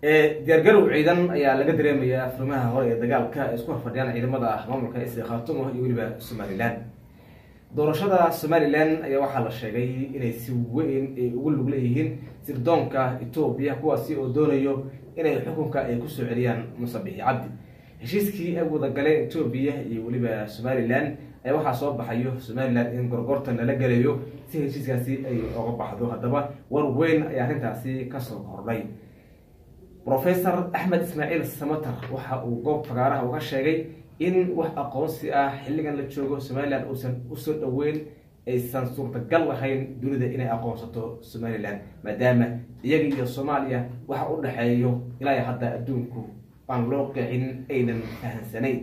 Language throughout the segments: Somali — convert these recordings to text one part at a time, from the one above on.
diyaargarow ciidan ayaa laga dareemayaa furmaha hore ee dagaalka ay isku horfadhiyaan ciidamada maamulka isri khaatumo iyo weliba somalilan doorashada somalilan ayaa waxaa la sheegay inay si weyn ay ugu lug leeyihiin sirdoonka etoobiya kuwaasi oo doonayo inay xukunka ay kusoo celiyaan musabixi cabdi heshiiskii ay wadagaleen etoobiya iyo weliba somalilan ayaa waxaa soo baxayo somalilan in gorgortan lala gelayo si heshiiskaasi ay oga baxdo haddaba war weyn ayaa arrintaasi kasoo kordhay professor axmed ismaaciil samatar waxa uu goob fagaaraha uga sheegay in wax aqoonsi ah xilligan la joogo somalilan uusan usoo dhoweyn aysan suurtagal lahayn dunida inay aqoonsato somalilan maadaama iyaga iyo soomaaliya waxa u dhexeeyo ilaa hadda adduunku aan loo qicin aynan fahansanayn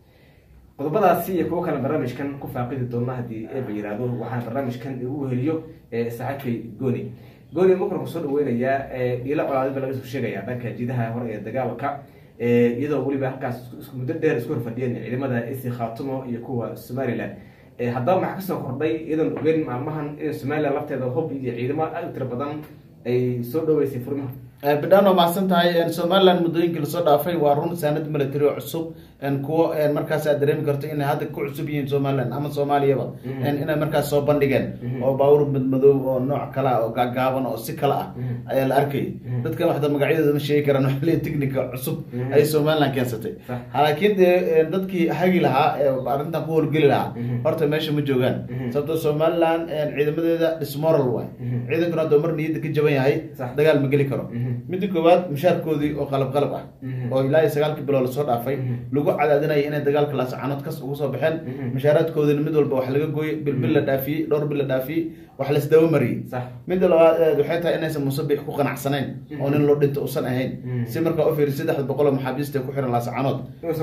qodobadaasi iyo kuwo kale barnaamijkan ku faaqidi doona haddii eeba yihahdo waxaan barnaamijkan igu weheliyo saaxiibkay gooni gooni makarku soo dhaweynayaa dhiilo colaadiba laga soo sheegaya dhanka jidaha hore ee dagaalka iyadoo weliba halkaas muddo dheer isku horfadhiyeen ciidamada isi khaatumo iyo kuwa somalilan haddaba maxaa kasoo kordhay iyadoon ogeyn maalmahan in somalilan lafteeda hub iyo ciidamo aad u tiro badan ay soo dhaweysay furmaha bidhaan waa mahadsan tahay somalilan muddooyinkii lasoo dhaafay waa run saanad military oo cusub kuwo markaas aad dareemi karto inay hadda ku cusub yihiin somalilan ama soomaaliyaba inay markaas soo bandhigeen oo baawur madmadow oo nooc kale ah oo gaagaaban oo si kale ah ayaa la arkayay dadkan waxda magacyadooda ma sheegi karaan waxle technica cusub ayay somalilan keensatay laakiin dee dadkii hagi lahaa ee arrintan ku howlgeli lahaa horta meesha ma joogaan sababto somalilan ciidamadeeda dismoral waay ciidankuna haddoo mar niyadda ka jaban yahay dagaal ma geli karo midda koowaad mushaarkoodii oo qalab qalab ah oo ilaa iyo sagaalkii bilood lasoo dhaafay lagu cadaadinaya inay dagaalka laascanood kas ugu soo baxeen mushaaraadkoodina mid walba wax laga gooyey bilbil la dhaafiyey dhowr bil la dhaafiyey wax laisdaba mariyey midda labaad waxay tahay inaysan musabix ku qanacsanayn oo nin loo dhinto usan ahayn si markaa u fiiri saddexda boqol oo maxaabiista ku xiran laascanood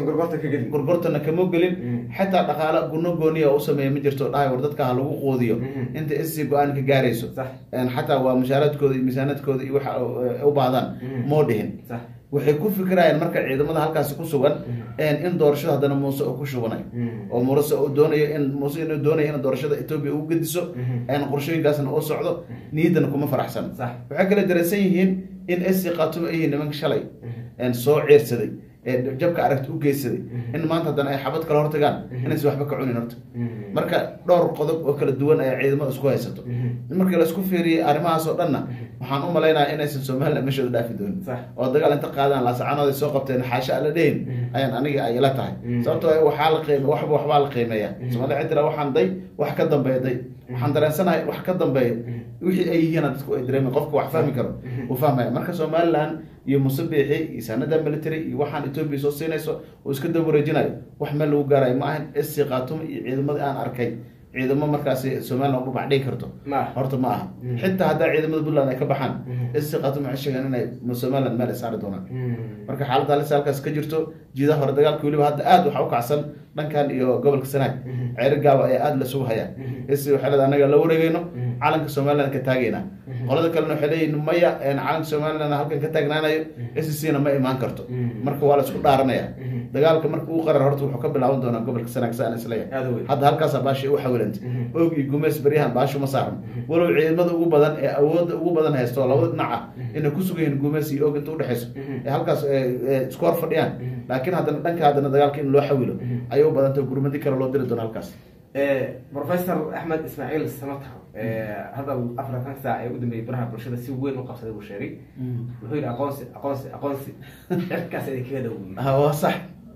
gorgortana kama gelin xataa dhaqaale guno gooniya u sameeya ma jirto dhahay war dadka ha lagu quudiyo inta isi go-aan ka gaarayso xataa waa mushaaraadkooda iyo miisaanadkooda iyo waxa u baahdaan moo dhihin waxay ku fikirayaan marka ciidamada halkaasi ku sugan in doorashada haddana muuse uu ku shubanayo oo muuse uu doonayo in muuse inuu doonayo in doorashada etoobiya uu gediso qorshooyinkaasna uu socdo niyaddana kuma faraxsan waxay kale dareensan yihiin in esi khaatumo yihiin nimanka shalay soo ceersaday jabka aragti u geysaday in maanta haddana ay xabad kala hortagaan inaysan waxba ka cunin horta marka dhowr qodob oo kala duwan ayaa ciidamada isku haysato markii laisku fiiriyey arrimahaas oo dhanna waxaan u malaynaya inaysan somalilan meeshooda dhaafi doonin oo dagaal inta qaadaan laasacanood ay soo qabteen xaasha alla dhehin ayaan aniga ay ila tahay sababtoo waxaa la qiime waxba waxbaa la qiimeeya somalia cid tira waxaan day wax ka dambeeya day waxaan dareensanahay wax ka dambeeya wixii ay yihiin dadku ay dareemen qofka wax fahmi karo uu fahmaya marka somalilan iyo musabixi iyo saanada military iyo waxaan etoobiya soo siinayso oo iska daba wareejinayo wax meel lagu gaarayo ma ahan esi khaatumo iyo ciidamadii aan arkay ciidamo markaasi somalilan dhubac dhigi karto horta ma aha xitaa haddaa ciidamada puntland ay ka baxaan esi khaatumo waxay sheegeen inay somalilan meel ay saari doonaan marka xaaladda halisa halkaas ka jirto jiidaha hore dagaalka weliba hadda aad waxaa u kacsan dhankan iyo gobolka sanaag ceeri gaaba ayaa aada lasugu hayaa esi waxay leeda anaga la wareegeyno calanka somalilan ka taagayna qolada kalena waxay leeyihin maya calanka somalilan halkan ka taagnaanayo scna ma imaan karto marka waa la isku dhaaranaya dagaalka marka uu qarar horta wuxuu ka bilaaban doonaa gobolka sanaag saan isleeyahay hadda halkaasa baashi u xawilanta og iyo gumeys beryahan baashu ma saaran walow ciidamada ugu badan ee awoodda ugu badan haysto oo labada dhinac ah inay ku sugan yihiin gumeys iyo og inta udhexeyso ee halkaas isku hor fadhiyaan laakiin haddana dhanka haddana dagaalka in loo xawilo ayay u badanta gurmadi kale loo diri doona halkaas professor axmed ismaaciil samatar hadal afartan saac ee ugu dambeeyay baraha bulshada si weyn u qabsaday buu sheegay wuxuu yidhi aqoonsi aqoonsi aqoonsi cirkaas ay kaga dhow waa sax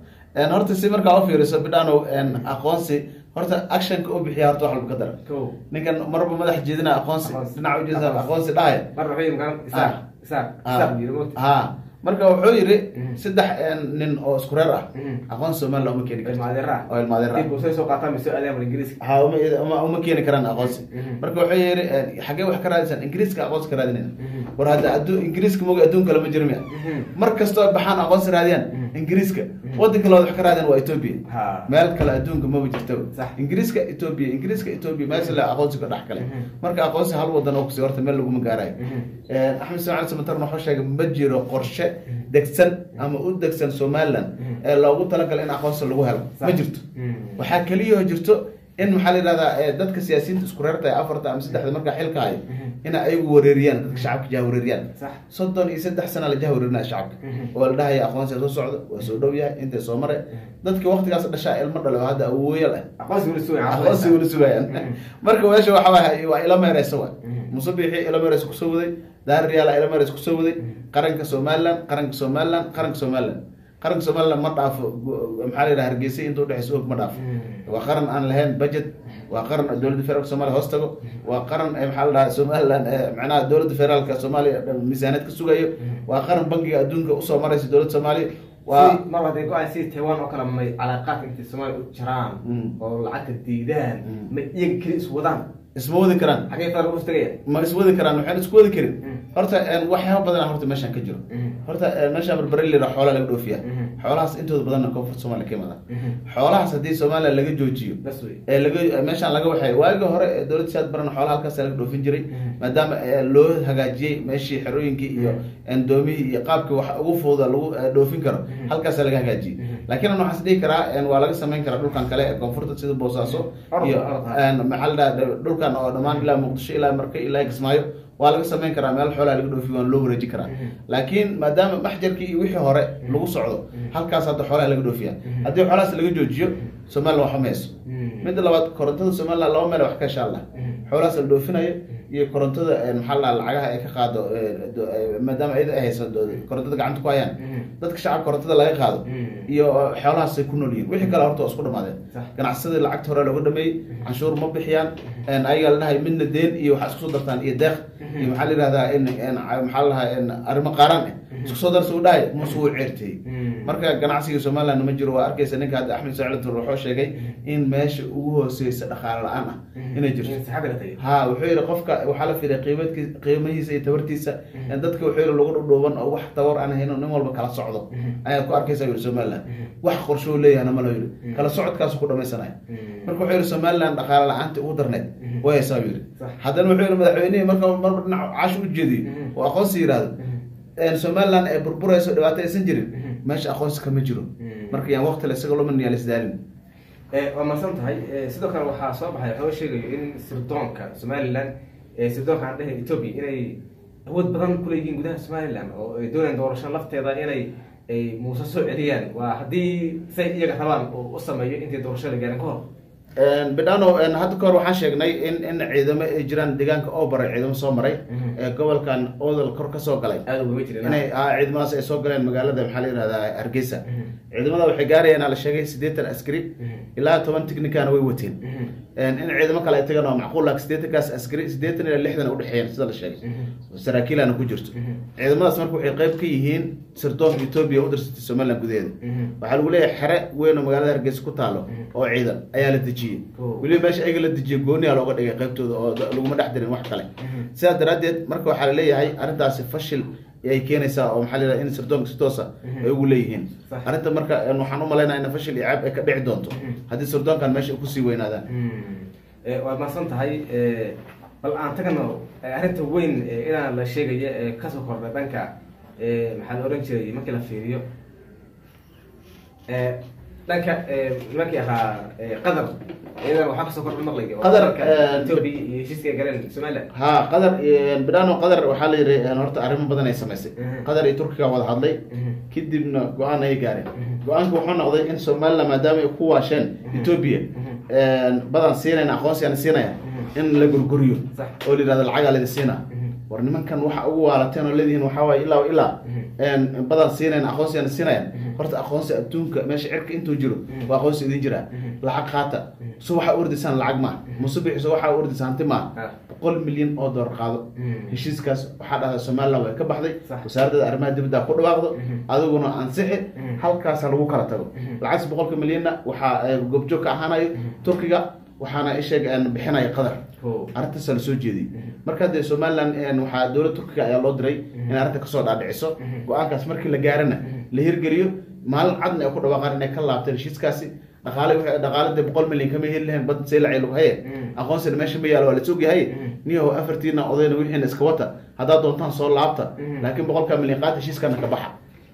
horta si markaa u fiiriso bidhanow aqoonsi horta actionka u bixiya horta wax walba ka dara ninkan marba madax jeedina aqoonsi dhinaca ujeeda aqoonsi dhahaya mar wuxuu yidhi magaa isaaq isaaq isaaq yidhi moogta ha marka wuxuu yidhi saddex nin oo isku reer ah aqoon somalilan uma keeni karto oo ilmaadeer soo qaataan soo aadaan ingiriiska ha uma uma keeni karaan aqoonsi marka wuxuu yidhi xaggee wax ka raadisaan ingiriiska aqoonsi ka raadinayna war hadda adduun ingiriiska moga adduun kale ma jiro miya mar kastoo baxaan aqoonsi raadiyaan ingiriiska wadanka labaad wax ka raadiyaan waa etoobiya meel kale adduunka maba jirto ingiriiska etoobiya ingiriiska etoobiya meesha le aqoonsiga dhex kale marka aqoonsi hal wadan oo kusi horta meel laguma gaarayo axmed ismaciil samatarna wuxuu sheegay ma jiro qorshe degsan ama u degsan somalilan ee loogu talagalay in aqoonsi lagu helo ma jirto waxaa keliyaoo jirto in maxaa la yidhahdaa eh, dadka siyaasiyiinta isku reerta ee afarta ama saddexda markaa xilka hayo in ayagu wareeriyaan dadka shacabka jaha wareeriyaan sax soddon iyo saddex sana la jaha wareerinaya shacabka Mhm. oo la dhahaya aqoonsiga soo socda waa soo dhow yahay intay soo mare dadka waqtigaas dhashaa ilmo dhale oo hadda awooyal ah aqoonsi weli sugan aqoonsi weli sugayaan marka meesha waxa waay waa ila meereysa waay musabixi ila meereys kusoo waday daarriyaala ila meereys kusoo waday qaranka somaliland qaranka somaliland qaranka somaliland qaranka somaliland ma dhaafo go- maxaa la yidhaha hargeysa inta udhexeysa og ma dhaafo waa qaran aan lahayn budget waa qaran dowladda federaalka soomaaliya hoos tago waa qaran eh, maxaa la dhahaa somaliland eh, macnaha dowladda federaalka soomaaliya dhan miisaaniyad ka sugayo waa qaran bangiga adduunka usoo maraysa dowladda soomaaliya waa si mar hadday go-aan si taiwan oo kale may calaaqaadka intay soomaaliya u jaraan Mm. oo lacagta diidaan Mm. ma iyaga keli is wadaan isma wadi karaan xagee federaalka us tagaya ma iswadi karaan waxaan isku wadi karin Mm. horta een, waxyaaba badan horta meeshaan ka jiro Mm. horta een, meeshaan barbare lira xoolaa laga dhoofiya Mhm. xoolahaas intooda badanna koonfurta soomaaliya ka imaadaan Mhm. xoolahaas haddii soomaaliya laga joojiyo bas wey ee laga meeshaan laga waxay waagii hore ee dowladda siyaad barana xoolaha halkaas laga dhoofin jiray Mhm. maadaama ee, loo hagaajiyey meeshii xerooyinkii iyo een, doomihii iyo qaabkii wax ugu fududa lagu ee, dhoofin karo Mhm. halkaas laga hagaajiyey Mhm. laakiin waxaan is dhihi karaa een, waa laga samayn karaa dhulkan kale ee koonfurta sida boosaaso Orod, iyo orod, ha. een, maxaa la dhahaa dhulkan oo dhammaan ilaa muqdisho ilaa marka ilaa kismaayo waa laga samayn karaa meel xoolaha laga dhoofiyo waana loo wareeji karaa Mhm. laakiin maadaama maxjarkii iyo wixii hore lagu socdo halkaas hadda xoolaha laga dhoofiya Mhm. haddii xoolahaas laga joojiyo somaliland waxba mayso Mhm. midda labaad korontada somaliland laba meel wax ka hesha allah Mhm. xoolahaas la dhoofinayo iyo korontada een, maxaa la dhahaa lacagaha ay ka qaado ee, do- ee, maadaama iyada ay hayso do- korontada gacanta ku hayaan Mhm. dadka shacabka korontada laga qaado Mhm. iyo uh, xoolahaasay ku nool yihiin wixii kale horta waa isku dhamaadeen Sax. ganacsadii lacagta hore looga dhameeyey canshuur ma bixiyaan een, ayagaa la dhahay midna deen iyo waxaa isku soo dartaan iyo deeq iyo maxaa la yihahdaa in in- maxaa la dhahaa in arrimo qaaraan ah isku soo darsa u dhahay muuse wuu ceertiyey Mhm. marka ganacsiga somaliland ma jiro waa arkaysa ninka hadda axmed sacid tur wuxuu sheegay in meesha ugu hooseysa dhaqaale la-aan ah inay jirto In saxaabka la tagay ha wuxuu yihi qofka waxaa la fiiriya qiimadki qiimihiisa iyo tabartiisa in dadka wuxuu yihi lagu dhudhuuban oo wax tabar aan hayno nin walba kala socdo ayaad ku arkaysa yiri somaliland wax qorshoo leeyahana ma la yiri kala socodkaasu ku dhamaysanaya marka wuxuu yihi somaliland dhaqaale la-aanta ugu darneed way haysaa buu yiri Sax. haddana wuxuu yihi madaxweynihii marka marba dhinac caash u jeediyo Mhm. oo aqoonsi yidhaahdo een somaliland ee burburayso dhibaato aysan jirin Mhm. meesha aqoonsi kama jiro Mhm. marka yaan waqti la isaga lumin yaa lisdaalin Eh, waa mahadsan tahay Eh, sidoo kale waxaa soo baxay waxoo sheegayo in sirdoonka somaliland eh, sirdoonka aan dhahay ethiopia inay awood badan kuleeyihiin gudaha somaliland oo ay doonayaan doorasho lafteeda inay ay muuse soo celiyaan waa haddii say iyaga rabaan oo u sameeyo intay doorasho la gaarin ka hor bidhano hadda ka hor waxaan sheegnay in in ciidamo ay jiraan deegaanka oo baray ciidamo soo maray Mhm. ee gobolkan odal kor kasoo galay aada ugama jirin inay ah, ciidamadaas ay soo galeen magaalada maxaa la yihahdaa hargeysa Mhm. ciidamada waxay gaarayeen la sheegay siddeetan askari Mhm. ilaa toban technicana way wateen Mhm. in ciidamo kale ay tagaan waa macquul laakiin siddeetankaas askari siddeetan ilaa lixdan ay udhexeeyeen sida la sheegay Mhm. saraakiilana ku jirto Mhm. ciidamadaas marka waxay qayb ka yihiin sirdoonka etoobiya u dirsatay somaliland gudaheeda Mhm. waxaa lagu leeyahay xere weyn oo magaalada hargeysa ku taalo Mhm. oo ciidan ayaa la dejiyey Oh. weliba meesha ayaga la dejiyey gooniyaa looga dhigay qaybtooda oo da- laguma dhex dirin wax kale Mhm. sidaas daraaddeed marka waxaa la leeyahay arrintaasi fashil ay keenaysaa oo maxaa la yidhahda in sirdoonka si toosa Mhm. ay ugu leeyihiin Sax. arrinta marka een, waxaan u malaynaya in fashil iyo caab ay ka dhici doonto Mhm. haddii sirdoonkan meesha ay kusii weynaadaan Eh, waad mahadsan tahay Eh, bal aan tagano eh, arrinta weyn eh, inaan la sheegaya ee kasoo kordha dhanka eh, maxaa la oran jiray markii la fiiriyo Eh, dhanka eh, nimankii ahaa eh, qatar iyadan waxaa kasoo kordha maqlayga oo Qatar, dalka eh, ethiopia iyo heshiiska ay galeen somaliland ha qadar bidhano qadar waxaa la yidhi een, horta arrimo badan ay samaysay Mhm. qadar iyo turkiga wada hadlay Mhm. kadibna go-aan ay gaareen Mhm. go-aanka wuxuu noqday in somaliland maadaama ay ku waasheen ethiopia badan siinayna aqoonsigaan siinaya in la gurguriyo Sax. oo la yidhahdo lacagaa lidi siina Mhm. war nimankan waxa ugu waalateen oo leedihiin waxaa waaye ilaa wa ilaa Mhm. badan siinayna aqoonsigaan siinayaan Mhm. horta aqoonsi adduunka meesha cirka intuu jiro Mhm. waa aqoonsi idin jiraa Mhm. lacag qaata so waxaa ordisaan lacag maaha musubixi so waxaa ordisaan hanti maaha Ah. boqol milyan oo doolar qaado Mhm. heshiiskaas waxaa dhahda somaliland way ka baxday Sax. wasaaradda arrimaha dibadda ku dhawaaqdo Mhm. adiguna ansixi Mhm. halkaasa lagu kala tago Mhm. lacagtas boqolka milyanna waxaa eh, goobjoog ka ahaanayo turkiga waxaana isheeg bixinaya qadar Oh. arrintaasa lasoo jeediyey marka dee somaliland een, waxaa dowlad turkiga ayaa loo diray in arrinta kasoo dhaadhiciso Mhm. go-aankaas markii la gaarana la hirgeliyo maalin cadna ay ku dhawaaqaan inay ka laabteen heshiiskaasi dhaqaale wixii- dhaqaale dee boqol milyan kama heli lahayn bad seelacay lagu haye Mhm. aqoonsina meesha ma yaalo waa la sogyahay Mhm. niyahow afartiina odayna wixiina iska wata haddaad doontaan soo laabta Mhm. laakiin boqolkaa milyan qaata heshiiskana ka baxa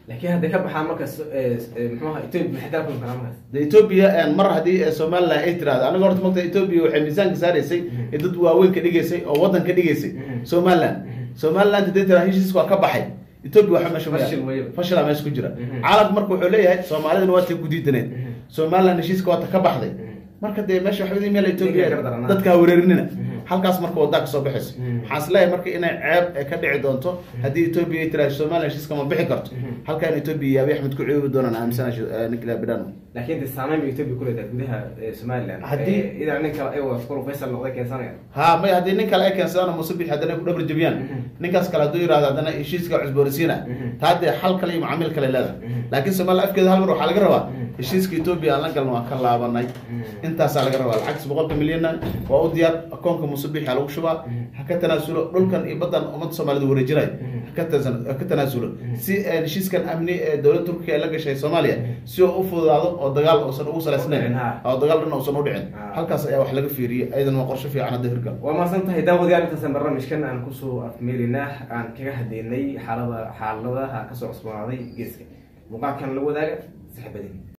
laakiin hadday ka baxaan markaas muxuu ahaa ethiopia maxay kala kulmi karaan markaas de ethiopia mar haddii eh, somaliland ay tirahdo aniga horta mogta ethiopia waxay miisaanka saaraysay ee dad waaweyn ka dhigaysay oo waddan ka dhigaysay somaliland somaliland haddii tiraa heshiiska waa ka baxay ethiopia waxa meesha ma Fashil yaal. weeye. fashilaa meesha ku jira Mhm. caalamka marka wuxuu leeyahay soomaalidana waa tay ku diidaneed Mhm. somaliland heshiiska waa ta ka baxday marka dee meesha waxba meel ethiopia Ninka gardaranaa. dadka ha wereerinina Mhm. halkaas marka wadaa kasoo baxayso Mhm. waxaan is leeyahay marka inay ceeb eh, ka dhici doonto haddii ethiopia ay tiraahdo somaliland heshiiska ma bixi karto Mhm. halkan ethiopia iyo abiy axmed ku ceebi doonaan aaminsana nicola bidano laakiin de saameyn bay ethiopia ku leedahay gudaha eh, somaliland Haddii- Eh, idan ninka ayago askuru faysal noqday keensanaya ha may haddii nin kale ay keensadaan muuse bix haddana ay ku dhabar jabiyaan Mhm. ninkaas kale hadduu yihahdo haddana heshiiska cusboonaysiina Mhm. taa dee xal kale iyo macaamiil kale leedahay Mhm. laakiin somaliland afkeeda hal mar waxaa laga rabaa Mhm. heshiiska ethiopia aan la galno waan ka laabanay Mhm. intaasaa laga rabaa lacagtas boqolka milyanna waa u diyaar akoonka muuse bix ha lagu shubaa Mhm. ha ka tanaasulo dhulkan iyo baddan ummadda soomaalida wareejinay Mhm. ha ka tasan- ha ka tanaasulo si eh, heshiiskan amni ee dowladda turkiga ay la gashay soomaaliya si oo u fududaado oo dagaal uusan ugu salaysnayn Udhicin, ha. oo dagaal dhan uusan u dhicin Ha. halkaas ayaa wax laga fiiriyey ayadan waa qorshe fiican hadda hirgal waa mahadsan tahay daawadayaal intaasan barnaamijkan aan kusoo afmeerinaa aan kaga hadlaynay xaalada xaaladaha kasoo cusboonaaday geeska muuqaalkan la wadaaga saxibadin